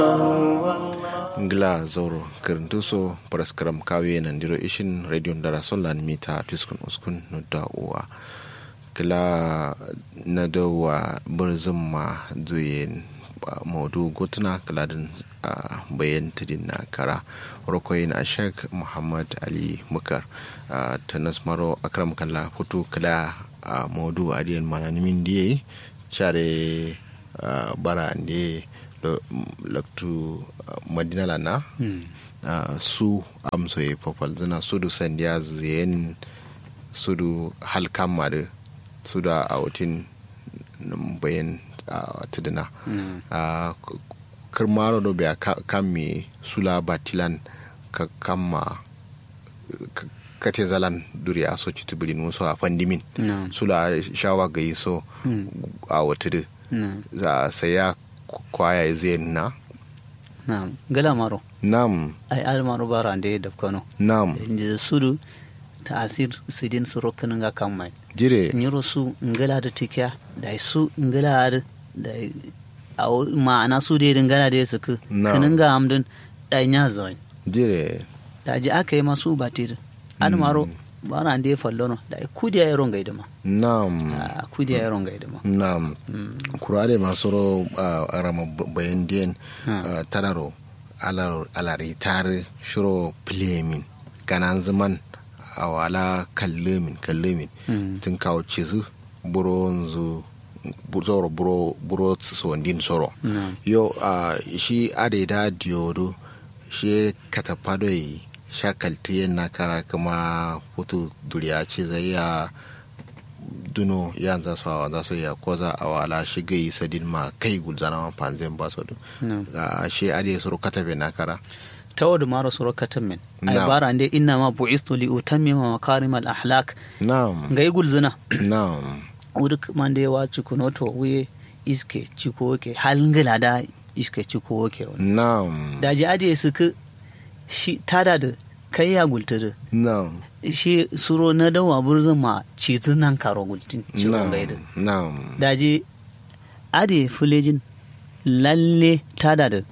ngla zoro kirintuso paraskaram kawe nandiro ishin radio ndara solan mita piskun uskun no da uwa kila na da wa burzum ma zuyen maudu gotuna kaladin bayan tudin na kara rokoyin a sheikh muhammad ali mukar ta nasmaro akram kalla hutu kala a maudu adiyan mananimin diye share bara ne laktu madina lana su amsoye popal zina sudu sandiya ziyen sudu halkan da su da a wutin bayan tuduna kirmaro do be kamme sula batilan ka kamma kate zalan duri a soci tubirin wasu a fandimin sula shawa ga yi so a wata za a saya kwaya zai na Naam, gala maro. nam Ai al maro bara ande da kono. nam Inda sudu ta'asir sidin suro kananga kamai. jire Nyoro su ngala da tikya da su ngala da da au ma'ana su da ngala da su ku. Naam. Kananga amdun da nya zoin. jire Da ji aka yi masu batir. Al maro bara ande fallono da kudiya yaron gaida ma. nam Ah, Kudiya yaron gaida ma. nam kurare masoro a rama bayan diyan Ah. tararo alaritar shiro plemin ganan zaman a wala kallemin kallemin Mm. tun kawo cizu buronzu zoro buro buro sondin soro Naam. yo a shi adaida diodo shi katapadoi shakalti na kara kuma hutu duriya ce zai ya duno yan za su hawa za su iya koza a wala shiga yi sadin ma kai gulzana ma panzen ba su Naam. a shi ade suru katabe na kara tawadu maro suro katamin. Ai Naam. bara ande inna ma bu'istu li utammima makarim al ahlak. na'am Ngai gulzuna. na'am uruk mande wa cikunoto wuye iske ciko ke halngila da iske ciko ke wani na'am da ji ade su ku shi tada da kai ya gulturu na'am shi suro na dawa burzun ma cizun nan karo gultin ciwon gaida na'am da ji ade fulejin lalle tada da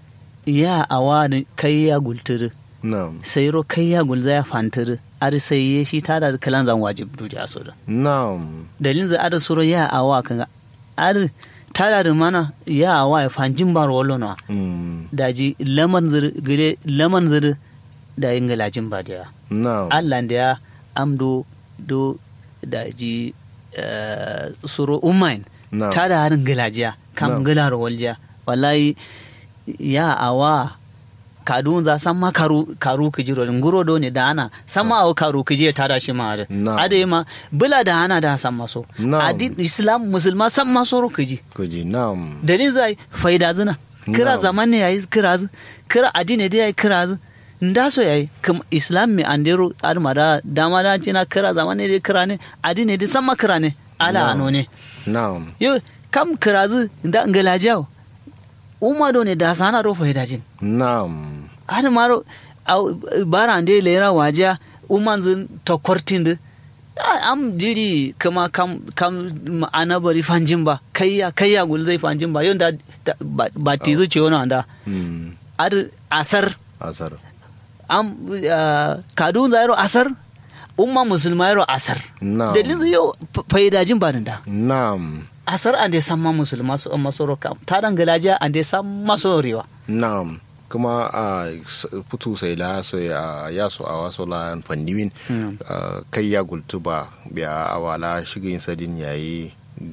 ya awa da kai ya gulturu na'am sai ro kai ya gulza ya fanturu ar sai ya shi tada da kalan zan wajib duja so da na'am dalilin za ada suro ya awa kan ar tada da mana ya awa ya fanjin bar wallo na Mm, daji laman zir gire laman zir da yin galajin ba da na'am Allah da ya amdo do daji eh, suro umain Na'am. tada harin galajiya kam Na'am. galar waljiya wallahi ya awa kadun za san ma karu karu kijiro nguro do ne da ana san ma awa karu kije tada shi ma da Na'am. ade ma bula da ana da san maso Na'am. adin islam musulma san maso ro kiji kuji na'am dalil zai faida zina kira Na'am. zaman ne yayi kira zu kira addini da yayi kira zu nda so yayi kam islam mi andero arma da dama da cina kira zaman ne da kira ne addini da san ma kira ne ala Na'am. ano ne na'am yo kam kira zu nda ngalajiya umma do ne da sana ro faida jin na'am har maro au- bara ande lera wajiya umman zin to kortinde am jiri kama kam kam ana bari fanjin ba kayya kayya gul zai fanjin ba yonda da- ba ba tizu ce wani anda Mm, ar asar asar am ah, kadun zairo asar umma musulma yaro asar Na'am. dalilin zai yau faidajin ba da na'am asar ande samma musulma su masoro kam taran galajiya ande samma sorewa Naam, kuma a putu sai la so ya ya so a waso la fandiwin Mm. ah, kai ya gultu ba biya awala shigin sadin yayi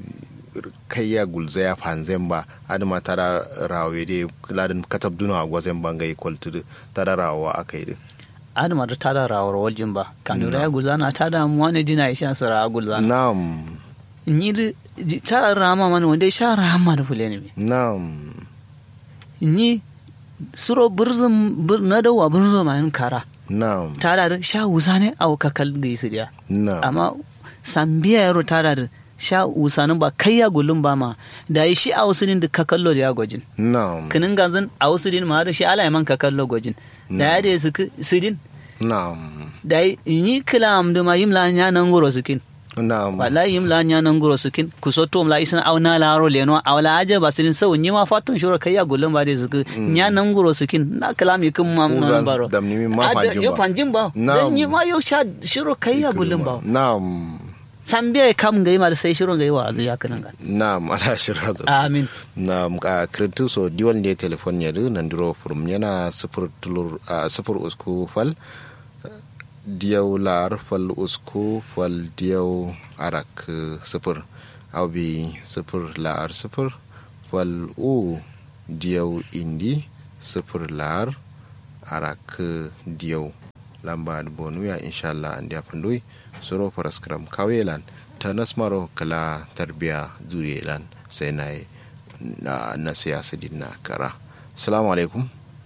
kai ya gulza ya fanzen ba adama tara rawe de ladin katab duna gwazen bangai kwaltu tara rawa akai de adama da tada rawar waljin ba kanura ya gulzana tada mu wani jina isha sara gulzana Naam, ni da ta rama mana wanda ya sha rama da fulani me naam, ni suro burzum bur na dawa burzum ma kara naam, ta da sha wusa ne a kakal ga su dia naam, amma sambiya yaro ta da sha wusanin ba kai ya gulun ba ma da yi shi a wasu din da kakallo da ya gwajin naam, kinin ganzan a wasu din ma da shi ala man kakallo gwajin da ya da su su din naam, da yi kila am da ma yimla nya nan goro su kin na'am wallahi yim la nya nan guro sukin kusoto la isna aw na la ro leno aw la aja basilin sau nyi ma fatun shuro kai ya gullum ba de suku nya nan guro sukin na kalami kin ma Uzan nan baro dam ni ma Ada- fanjin yo ba. fanjin ba Na'am. dan nyi ma yo sha shuro kai ya gullum ba na'am sambiya kam gai ma da sai shuro gai wa azu ya kanan ga na'am ala shirra zo amin na a kirintu so diwan ne telefon ya du nan duro furum yana sifir tulur a sifir usku fal diyaw lar fal usku fal diyaw arak sifir abi sifir lar sifir fal u diyaw indi sifir lar arak diyaw lamba bonu ya inshallah an dia pandui soro paraskram kawelan tanas maro kala tarbiya zuriyelan sai na yi na, na siyasa din na kara salamu alaikum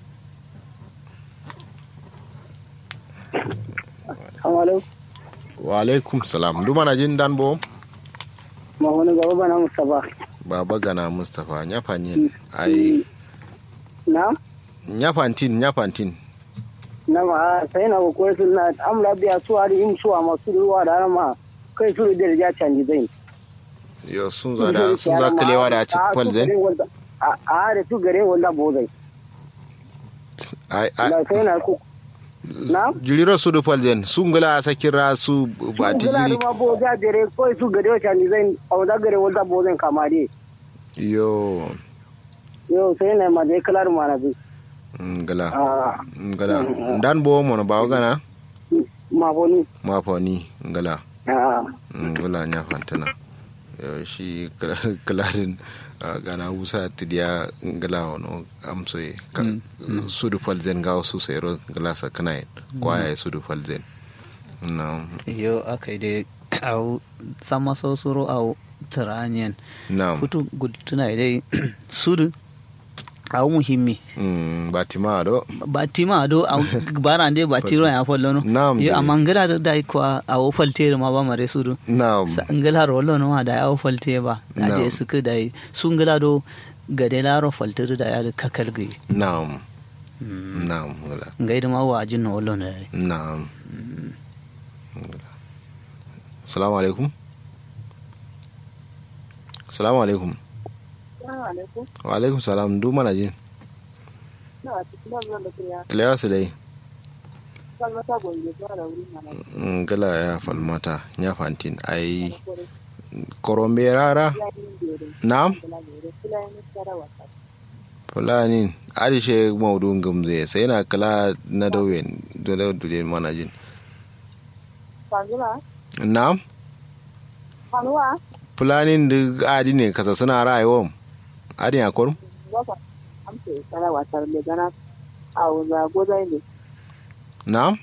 Assalamu wa alaikum salam duma na jin dan bo ma wani gaba bana Mustapha. baba gana mustapha nyafanyin ai Na? nyafantin nyafantin Na ma sai na ko sun na amla biya su hari im su ma su ruwa da ma kai su da ja canji zai. yo sun zo da sun za kalewa da ci kwalzen A a da su gare wanda bo zai. ai ai Na sai na ku Na? jiriro su du kwalzen sun gula a sakira su ba Su ti gula jiri da ma bo ja dare ko su gare wa canji zai a wanda gare wanda bo zai kama dai. yo Yo sai na ma dai kalar ma na bi. ngala Ah ngala dan bo mo ba gana ma bo ni. ma fa ni ngala Ah ngala nyafantana yo shi kala- kalarin ah, gana wusa tidiya ngala wono amso e ka- sudu falzen ga su sero ngala sa kana kwaya e sudu falzen na yo akai dai au sama so suro au taranyen na futu gudtuna dai sudu au muhimmi mm batima do batima do a barande batiro ya follo no Naam, yo dai. amangala do dai ko a o falte ma ba mare sudu na sa ngala rollo no ma da ya o falte ba da Naam. je suka dai sun ngala do gade laro falte da ya da kakal gai na na ngala ngai da ma wa jin no rollo ne na ngala assalamu alaikum assalamu alaikum wa alaikum salam du mana jin kilewa su dai ngala ya falmata ya fantin ai korombe rara na fulani arishe maudun gamze sai na kala na dauyen dole dole mana jin na fulanin da adi ne kasa suna rayuwa adi a kwarum na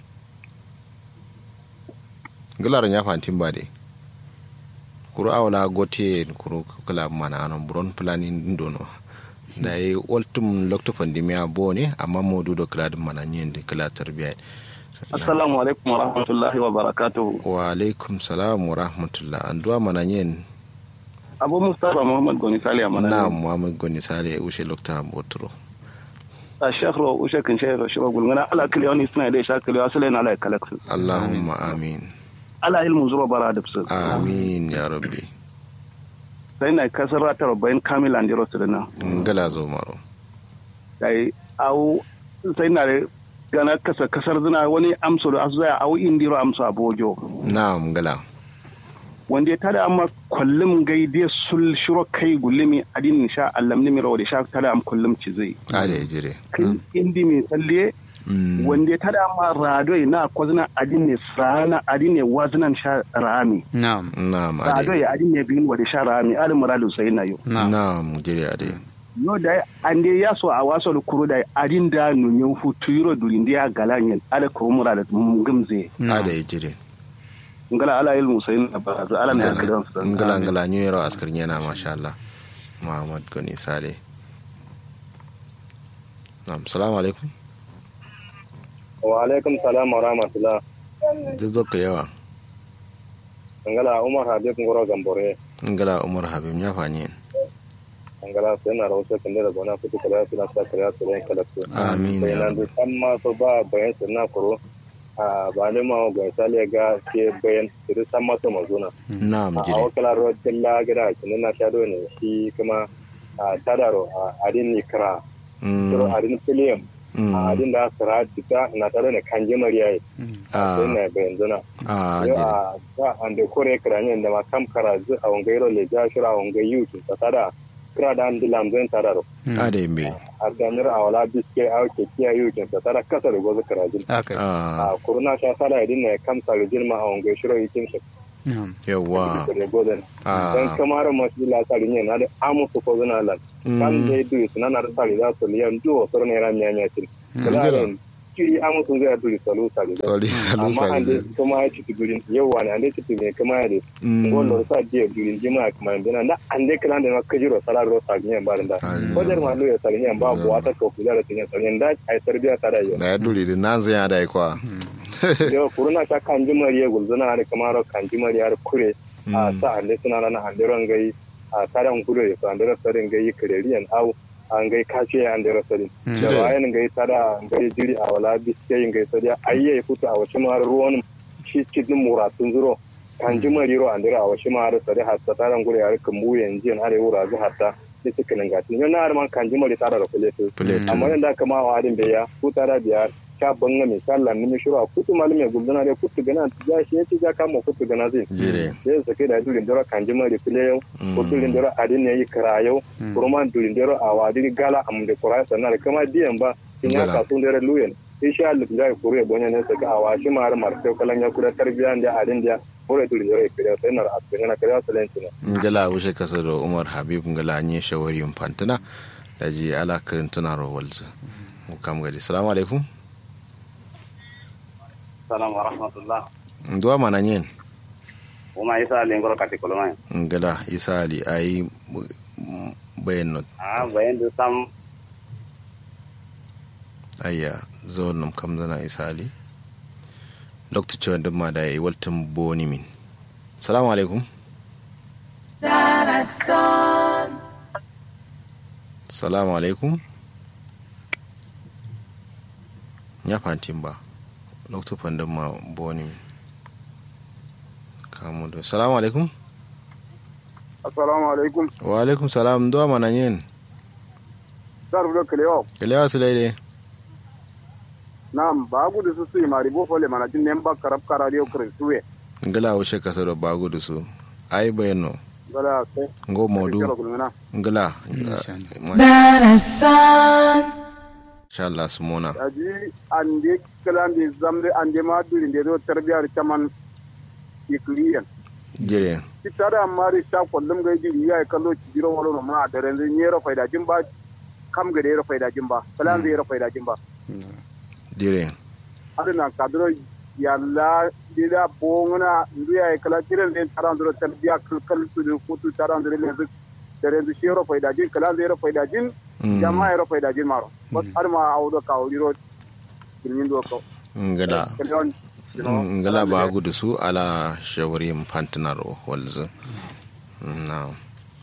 galar ya fantin ba dai kuru awla gote kuru kala mana anon buron fulanin dono da yi ultim lokto pandemia bo ne amma modu do kala mana nyen de kala tarbiya Assalamu alaikum wa rahmatullahi wa barakatuhu. wa alaikum salam wa rahmatullah an duwa mana nyen Abu Mustapha Muhammad Goni Sali Amana. na muhammad goni sale ushe lokta botro A shekro ushe kin shekro shi bagul ngana ala kili wani suna da sha kili wasu lena ala kalaksu. allahumma amin Ala ilmu zuwa bara da su. amin ya rabbi Sai na kasar rata rabbain kamil an jiro su da na. ngala zo maro Sai au sai na da gana kasa kasar zina wani amso da asu zai au indiro amso abojo. na ngala Wanda ya tada amma kullum gaide sul shiro kai gulimi adin sha allam ni miro da sha tada am kullum ci zai. ale jire Kai indi mai tsalle Mm. wanda ta dama radoi na kwazina adin ne sana adin ne wazinan sha rami na'am na'am radoi ade adin ne bin wa da sha rami alin muradu sai na yo na'am na'am jire ade no da an dai ya so a waso da kuro da adin da nunyin futu yiro durin da ya galanyin ala ko muradu gumze ade jire ngala ala ilmu sai na ba za ala na kidan su ngala ngala new year askar yana masha Allah Muhammad Goni Sale Na'am salamu alaikum wa alaikum salam wa rahmatullah duk da yawa angala umar habib ngoro gambore ngala Umar Habib ya fanye angala sena rawse kende da bona kutu kala suna sa kala su ren kala su Amin, sai ya nan du tamma so ba bayan sunna kuro a ba ne ma ga sale ga ke bayan su san masa mazuna na'am a jire wakala ro dilla gida kin na shado ne shi kuma a tadaro a adin ni kra suro Mm, adin film mm. a adin da sara dita na tare ne kanje mariya Ah, sai na bayan zuna ah, yo jire a ta ande kore kra ne da ma kam kara zu a wangai ro le ja shira a wangai yu ta tada kra da an dilam zan tadaro ada yambe a ganar a wala biske a ke kiya yu ta tada kasa da gozu kra jin aka Ah, a kuruna sha sala idin ne kam sa jin ma a wangai shiro yikin shi yawa da gozen Ah. dan kamar masu la sari ne na da amu su ko zuna lan kan Mm. dai du suna na da sari za su liyan duwa soro ne ran nyanya tin Ngila. kala kiri amu sun zai duri salu sari da Sali salu amma sali an dai zai. kuma ya ci durin yawa ne an dai ci ne kuma ya dai Mm. wallo sa je durin jima kuma dina na an dai kala da ma kajiro sala ro sari ne ba da Allah. ko da ma lo ya sari ne ba buwa ta ko kula da tin sari da ai tarbiya ta da yau Da ya duri da nan zai da kwa. yau kuruna ta kan jimariya gulzuna da kamar kan jimariya kure a Mm. sa ande suna rana ande ron gai a taran kure so ande rasarin gai kireriyan au an gai kace ande rasarin da Cire. bayan gai tada gai jiri a wala biske yin gai sadiya ayye futu a wasu mar ruwan shi cikin muratun zuro kan jimari ro ande a wasu mar sadi hatta taran kure ya kan mu yanzu an are wura zu hatta ni cikin gatin yana har man kan jimari tada da kule su Plate. amma yanda kama wa adin beya ku tara biya ka banga mi sallan ni mi shuru a kutu malume gulduna da kutu gana ya shi yace ja kama kutu gana zin Jire. sai su kai da durin dora kan jima da file yau ko durin dora adin ne yi kara yau kuma durin dora a wadi gala am da kura sannan da kama diyan ba in ya Gala. ka sun dora luyen insha Allah da ya kure bonya ne saka a washi mar mar sai kalan ya kura tarbiya da adin da kore durin dora kire sai na asibin na kare salanci ne ngala wuce kasa da umar habib ngala nye shawari fantana da ji ala kirin tuna rawalza mu kam gadi salamu alaikum salam wa rahmatullah nduwa mana nyen uma isa lengoro kati kolomai ngala isa ali ayi bayan not ah bayan da sam ayya zo nam kam zana isa ali dr cewa duk ma da yi waltin boni min salamu alaikum salamu alaikum ya fantin ba dr fandin ma boni min kamu da salamu alaikum assalamu alaikum wa alaikum salam duwa mana yin dar bulo kelewa kalewa su laide nam ba gudu su su mari bo fole mana tin nemba karab karadio kre suwe ngala wuce kasa da bagu da su ai bayano gala sai ngo modu kero kulmina ngala Insha insha Allah su mona aji ande kalande zamde ande ma duri de do tarbiyar chaman ikliyan jire kitara mari sha kullum ga jiri ya kallo ci jiro wala ma da ran nyero faida jin ba kam ga da faida jin ba kalan zai faida jin ba jire adana kadro yalla dida bongna ndu ya kala tiren den taran do tarbiya kal kal su do kutu taran do le zu dare zu shero faida jin kala zai faida jin Mm. jama'a ya faida jin maro bas har ma awdo ka wiro kilmin do ko ngala kalon ngala bagu da su ala shawari fantinaro walzu na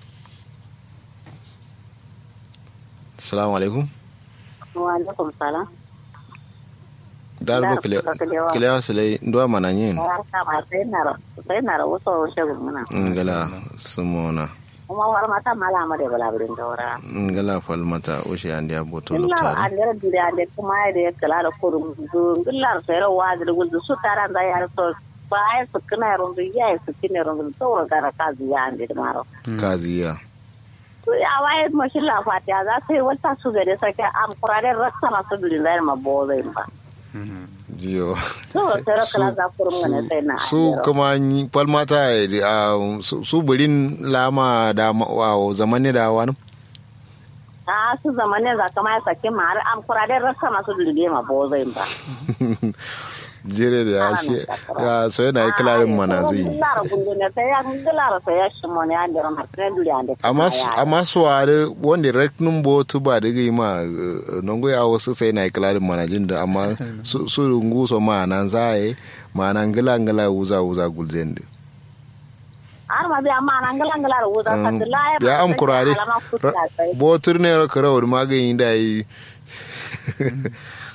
salamu alaikum wa alaikum salam darbo Da, Kalewa. kilewa su lai nduwa mana yin barka ma sai na ra sai na ra wasu wasu gumuna ngala su mona kuma war mata mala ma da bala birin daura ngala falmata ushe andi aboto illa lotari andira dire ande kuma ya da kala da kurum du gillar sai ra wa da guldu su taran da yar so ba ai su kana rundu ya su kine rundu to ra gara kazi ya ande da maro kaziya to ya waye mashin la fatiya za su yi wata su gare sake am kurare raksa masu birin da ma bo zai ba jiyo to sai ra kala Su- za kurum ne sai na su kuma yi- falmata eh, ah, su su birin lama da ma- wa zamani da wani a su zamanin za kama ya sake ma har am kurare raksa masu birin ma bo zai ba jere da ya shi ya so yana yi kilarin mana zai yi Lara gundu ne sai ya lara sai ya shimo ne an dira martine duri an dira. amma su- amma su ware wanda reknun botu ba da gai ma eh, nongo ya wasu sai na yi kilarin mana jin da amma su su rungu so ma nan za a yi ma nan gila gila wuza wuza gulzen da Har ma bi amma nan galan galar wuza Um, ka la ya am kurare botur ne ra kara wani magani da yi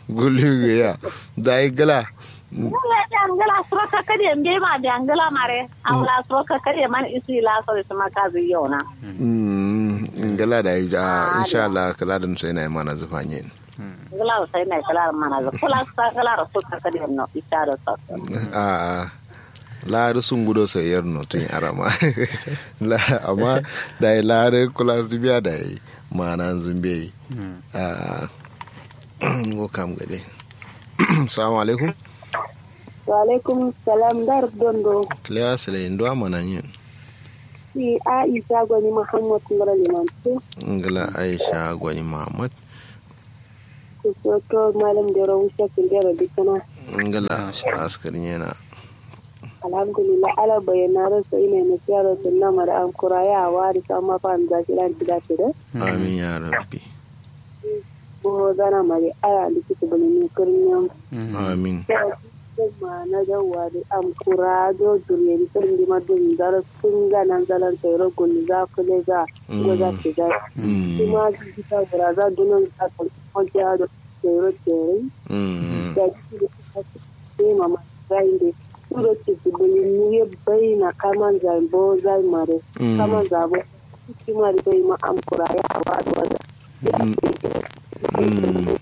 gulu ya da ai gala Wala da angala sroka kadi mbe ma da angala mare. Awla sroka kadi man isi la so da ma kazi yona. Mm, gala da ai da insha Allah kala da sai na mana zufanye Angala sai na kala mana ga kula sa kala sroka kadi no isara sa. a laari sun gudo sai yar no tun arama la amma da ai laari kula su biya da ai mana zumbe a go kam gade assalamu alaikum wa alaikum salam dar dondo klewa sele ndo amana yin si aisha gwani muhammad ngara limantu ngala aisha gwani muhammad ku soto malam da rawu shakin da rabi kana ngala askarin yana alhamdulillah ala bayyana rasa ina na siyara sunna mara an kuraya a wari sama fa an zaki ran tida tida amin ya rabbi bo zana mari aya likita bane ne kurniyan amin kuma na gawa da am kura do duriya ni sun di madun dar sun ga nan zalan tayro gulli za ku le za ko za ki ga Mm, kuma kita gura za dunan ka ko ja do tayro tere mm, da ki da ka ce mama zai da suro ci dubuli ni ye bai na kaman zai bo zai mare Mm. kaman zabo ki ma da bai ma am kura ya wa do da mm, mm.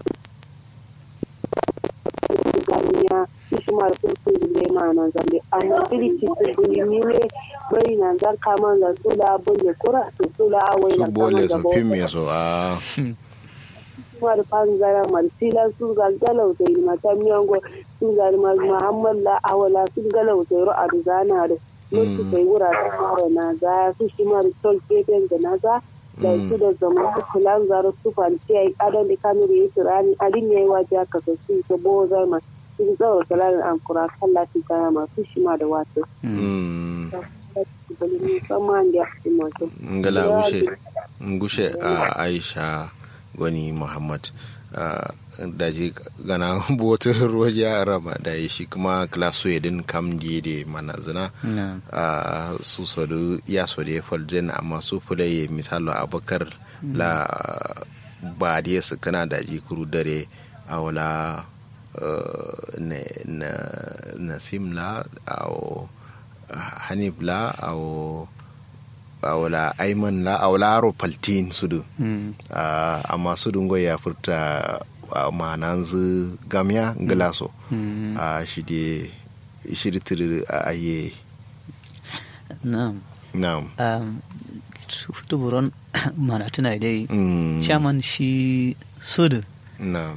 ganiya ishimar kurkun zile ma nan zambe amma iri ci dubuli ni ye bai na zan kaman za su da bole kura su su da awai su na bole kaman su zabo fin me so a kuma da fan zara marsila su ga galauta yi mata miyango su ga muhammad la awala su galauta yi ro'a da zana da mutu kai wuraren mara na za su shi mara tol gefen da na za da su da zama su kulan zara su fanci a yi kadan da kamar yi turani adin ya yi waje aka ka su ta bo zama su tsawar kalarin amkura kan latin kaya masu shi ma da wato. Mm. musamman da ya fi mato. ngala gushe gushe a aisha gwani muhammad ah, daji gana botar roja rama da ya shi kuma klaso yadin kam da mana zina na a su sodu ya so da ya faljen amma su fulaye misalo abakar la ba da ya kana daji kuru dare a wala eh, na na nasim la a hanif la a a wala aiman la a wala aro paltin sudu Mm. Ah, amma su dungo ya furta a mananzu gamya glaso Mm. a shi de shi de tiri a aye Na'am. na'am Um, Tufutu buron mana tuna dai Mm, chairman shi sudu na'am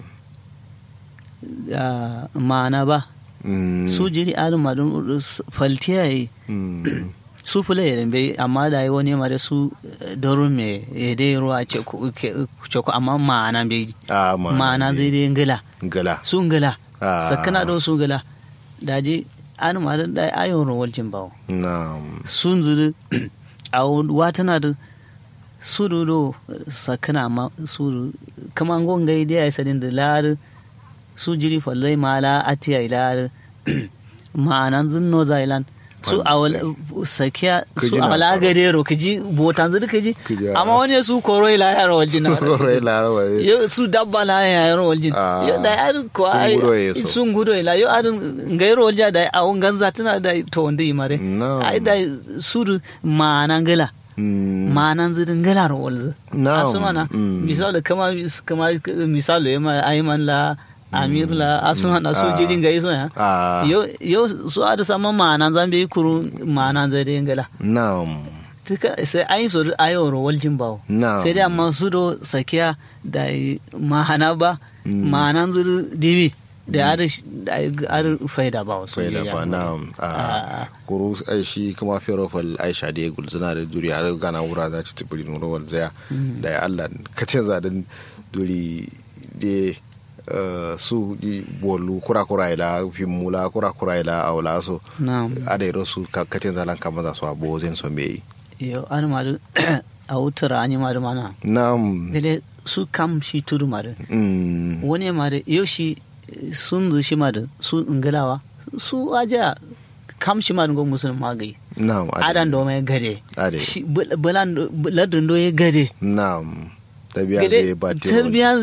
ah, ma'ana ba Mm, su jiri adin madun faltiya yi mm, su fule ya bai amma da yi wani mare su eh, darun me ya dai ruwa ce ku ke- ce ku amma ma'ana bai a ma'ana zai dai ngila gala su ngila Ah. sakana do su ngila da ji an madun da ayon rawar jin bawo na'am sun zuru a watana da su do sakana ma su kama ngon gai dai ai sadin da lar su jiri fallai mala atiya ilar ma'anan zunno zailan su a sakiya su Kiji na a wala faro. gade ro kiji botan zuru kiji Kiji, ah. amma wani su koro ila ya ro waljin na rai larawa eh. yo su dabba la ya ro waljin Ah. yo da yar ko Sun ai gudo ya so. sun gudo ila yo adun ngai ro walja da a ganza tana da to wanda yi mare Na'am. ai da su ma'anan gala Mm, ma'anan zirin gala ro walzu Na'am. asumana Mm. misali kama kama misali ma ayman la amir la asumana su Ah. jirin gai so ya a yo yo su ada sama ma'anan zambe kuru ma'anan zirin gala na'am tuka sai ayi so ayo ro waljin bawo Na'am. sai dai amma su do sakiya da mahana ba Mm. ma'anan zirin dibi da ada da ada faida ba wasu faida ya ba yi. na'am a Ah. kuru ai shi kuma ferofal aisha da ya gulzuna da duri har gana wura za ci tibiri nuna wal zaya da ya allah ka ce zaɗin duri da eh, su di bolu kura kura ila fimula kura kura ila aula so na'am ada yi rasu ka katin zalan kama za su abu zai so me yo an ma da a wutar an yi ma da mana na'am dole su kam shi tudu ma da Mm, wani ma da yau shi eh, sun zu shi ma da su ingalawa su aja kam shi ma da go musulun magai na'am ada- adan do mai gade Ade. shi bul- bulan do- ladin do ya gade na'am tabiya gade zai ba te tarbiya zai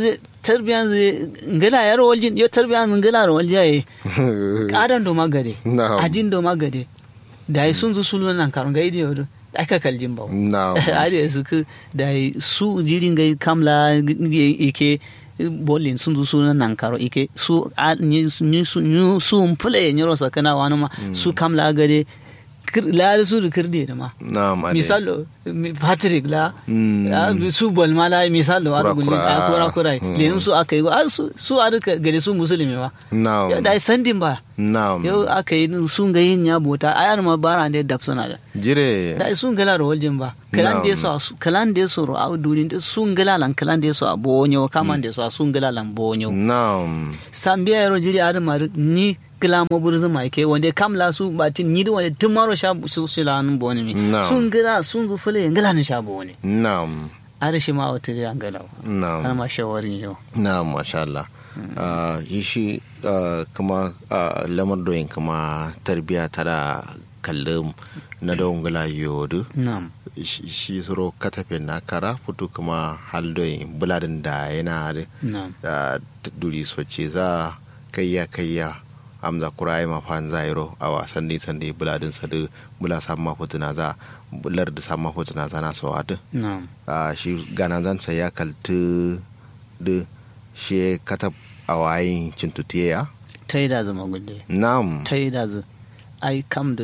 tarbiyan ngala yar waljin yo tarbiyan ngala ro walja ye kadan do magade Na'am. ajin do magade da yi sun zu sulu nan karun ga idi yodo aka kaljin ba na'am ade su ku da yi su jirin ga kamla ike bolin sun zu sulu nan karo ike su a- ni ni su ni su mpule nyoro sakana wani ma su kamla gade kir- la su da kirde da ma na'am ade misalo mi- patrick la Mm. ah, su bol ma la misalo Kura ar gulli kura. a kura kura Mm. lenin su aka yi ah, su su ar ka gare su musulmi ba na'am yau da ai sandin ba na'am yau aka yi sun ga yin ya bota ayar ma bara da dab suna da jire da ai sun gala ro waljin ba kalan da Na'am. so kalan da so ro a duni da sun gala lan kalan da so a bonyo kaman da so a sun gala lan bonyo na'am sambiya yaro jiri ar ma ni gila mo burzu mai ke wanda kamla su batin ni da wanda tun maro sha su su lan boni mi Na'am. sun gila sun zu fule ngala ni sha boni na'am ar shi ma wata da ngala har na'am ma shawarin yau na'am masha Allah Ah, yi shi ah, kuma ah, lamar doyin kuma tarbiya tara kallon na don gula yodu na'am shi shi suro katafin na kara fito kuma haldoyin buladin da yana da na'am da duri soce za kayya kayya amza kurai ma fan zairo a wasan ne sande buladin sa da bula samma hotuna za bular da samma hotuna za na so adu na'am a shi gana zan sa ya kaltu da shi katab a wayin cintutiya ta yi da zama gulle nam ta yi da zu ai kam da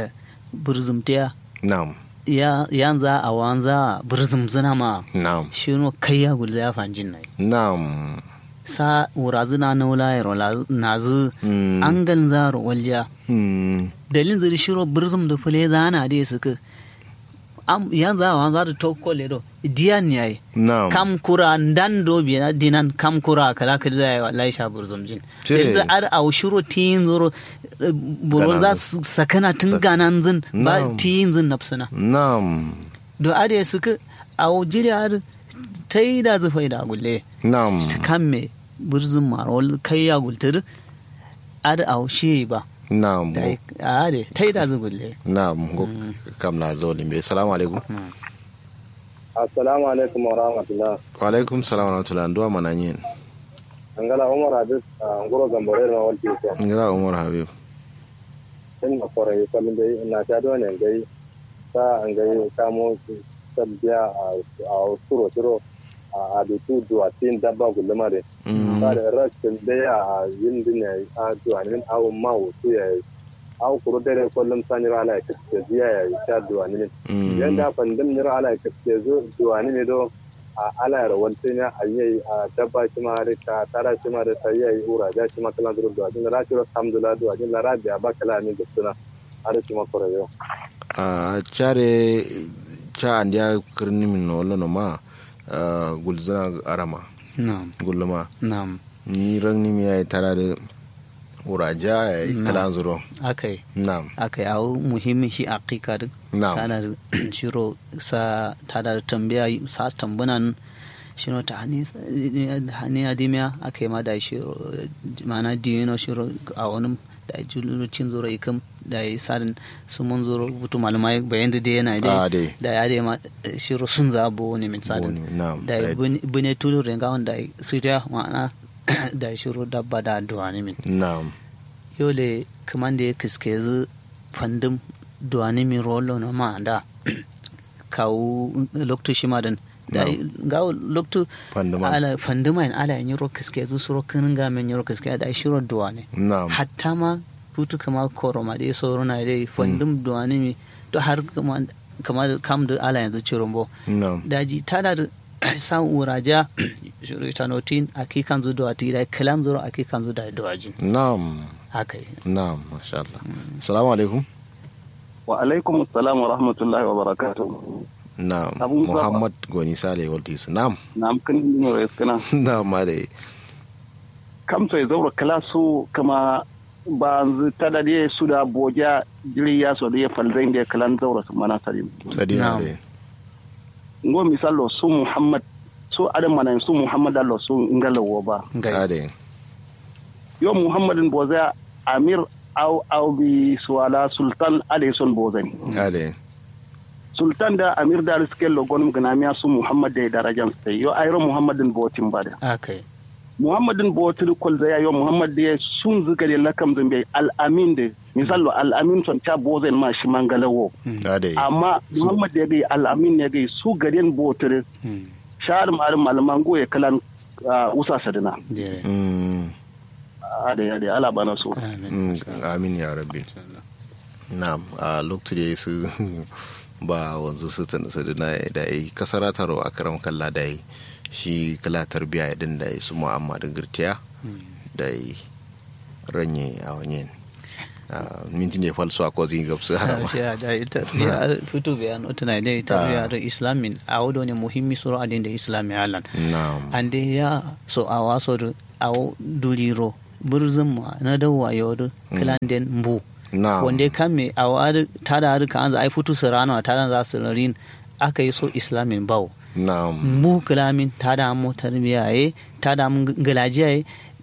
burzum tiya nam ya yanza a wanza burzum zina ma nam shi no kai ya gulza ya fanjin nai nam sa wurazu na naula ya rola na zu Mm. an gan zaro walja Hmm. dalin zuri shiro burzum da fule zana da suka am yanzu a wanza da tokko le do diyan yayi nam kam kura dan do biya dinan kam kura kala kala da yayi wallahi sha burzum jin Cire. yanzu ar au shiro tin zuro eh, buro Ganan za zin. su sakana tun ganan zin ba Na'am. tin zin nafsuna nam do ade suka au jiri ar tai da zufai da gulle nam ta kan me burzum marol kai ya gultur ar au shi ba nam da ade tai da zu gulle nam go kam na zo limbe assalamu alaikum assalamu alaikum wa rahmatullah wa alaikum salam wa rahmatullahi nduwa mananyin angala umar habib a ngoro gambore na walti ko ngira umar habib in ma fara yi kallon dai na ta do ne gai ta an gai kamo su sabbiya a a suro suro a abitu duwa tin dabba gulma de Mm. ba da rashin dai a yin dinne a duwa ne a ma wutu ya a kuro dare kullum sanira ala ya kace ziya ya ta duwa ne Mm. yanda fandim nira ala ya kace zo duwa ne do a ala ya rawalta ne a yi a dabba shi ma da ka tara shi ma da sai ya yi ura da shi ma kala duru duwa din ra shi alhamdulillah duwa din la rabiya ba kala ne da suna har shi ma kore yo a care ca andiya kirni min no lono ma ah, gulzana arama na'am gulma na'am ni rangni mi ay tarade uraja ay kalan zuro akai nam akai au muhimmin shi aqiqa din nam tana da shiro sa tada da tambaya sa tambunan shiro ta hani hani adimiya akai ma da shiro mana dino shiro a wani da jululucin zuro ikam da yi sadin sun mun zuro butu malamai bayan da yana Ah, dai dai. da ya dai ma shiro sun zabo ne min sadin Boni, na'am. da Da- bune tulu renga wanda su ta ma'ana da shiro dabba da duwani min nam yole kamande ya kiske zu fandum duwani mi rolo na ma da kawu loktu shimadan da ga loktu Fanduma. ala fanduma in ala yin ro kiske zu suro kinin ga men ro kiske da shiro duwani nam hatta ma futu kama koro ma dai soro na dai fandum duwani mi to har kama kama kam da ala yanzu cirombo nam daji tada da san uraja shiro tanotin akikan zu duwati da kalan zuro akikan zu da duwajin nam haka yi nam masha Allah assalamu alaikum wa alaikum assalam wa rahmatullahi wa barakatuh nam Abu Zaba. muhammad goni sale waltis nam na amkan dino res kana nam ma dai kam to zaura kala su kama ba zu tada die su da boja jiri ya so da falzain da kalan zaura su mana salim sadina Nam. dai ngo misalo su muhammad su adam mana su muhammad allo su ngalawo ba gai ade yo muhammadin boza amir au au bi suwala sultan alayson bozani ade sultan da amir da riskel lo gonum ganamiya su muhammad da darajan sai yo ayro muhammadin botin bada aka yi muhammadin botul kol zaya yo muhammad de sun zuga de lakam zambe al amin de misalo al amin son ta bozen ma shi mangalawo ade amma muhammad de gai al amin ne gai su gaden botul shar malam malaman goye kalan ah, usa sadina jere mm ade ade ala bana so amin Mm, amin ya rabbi na'am a lokacin da su ba wanzu su tana su da da yi kasara taro a karam kalla da yi shi kala tarbiya ya din da yi su mu'amma da girtiya da yi ranye a wani mintin ya falso a kozin gabsu harama shi da ita ya fito bayan otuna da ita Ah. ya da islamin a wado ne muhimmi sura adin da islami alan na'am ande ya so a waso da a duriro burzin ma na dawa yodo klanden mbu na'am wanda ya kame a wadi tada harka an za a yi fito su rana tada za su rarin aka yi so islamin bawo na'am mu kalamin tada mu tarbiya ye tada mu galajiya ye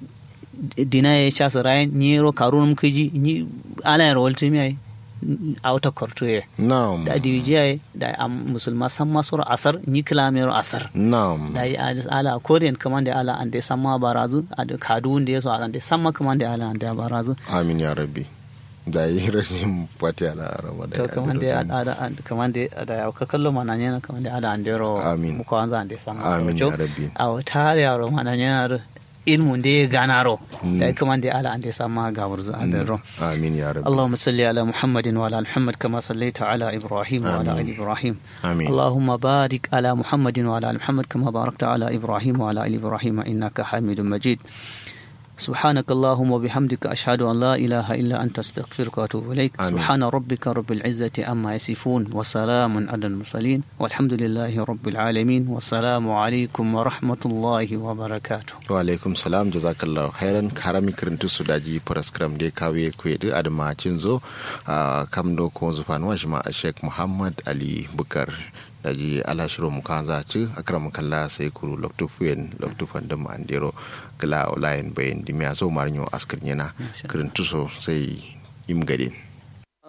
dina ye cha su rayan ni ro karun mu kiji ni ala ya rawal timi ye a wata korto ye na'am da diwijiya ye da am musulma san masu asar ni kalamin asar na'am da yi ala korean kaman da ala an da sama barazu a da kadu da ya so an da sama kaman da ala an da barazu amin ya rabbi da yi rashin fati ala rama da to kaman da ala kaman da da ya ka kallo mana ne kaman da ala an da ro Amin. mu ko an za an da sama amin so ya rabbi a wata ya ro mana ne ilmun da ya gana ro da kaman da ala an da sama ga wurzu an da ro amin ya rabbi اللهم صل على محمد وعلى آل محمد كما صليت على إبراهيم وعلى آل إبراهيم amin اللهم بارك على محمد وعلى ال محمد كما باركت على ابراهيم وعلى ال ابراهيم انك حميد مجيد سبحانك اللهم وبحمدك اشهد ان لا اله الا انت استغفرك واتوب اليك آمين. سبحان ربك رب العزه عما يصفون وسلام على المرسلين والحمد لله رب العالمين والسلام عليكم ورحمه الله وبركاته wa alaikum salam jazakallahu khairan karami kirintu su daji paraskram de kawe kwedu adama cinzo a kam do ko zufan wa shima a sheikh muhammad ali bukar daji ala shiro mu kan za ci akram kalla sai kuru loktu fuyen loktu fandam andero kala online bayin dimiya so marnyo askar nyana kirintu so sai im gadin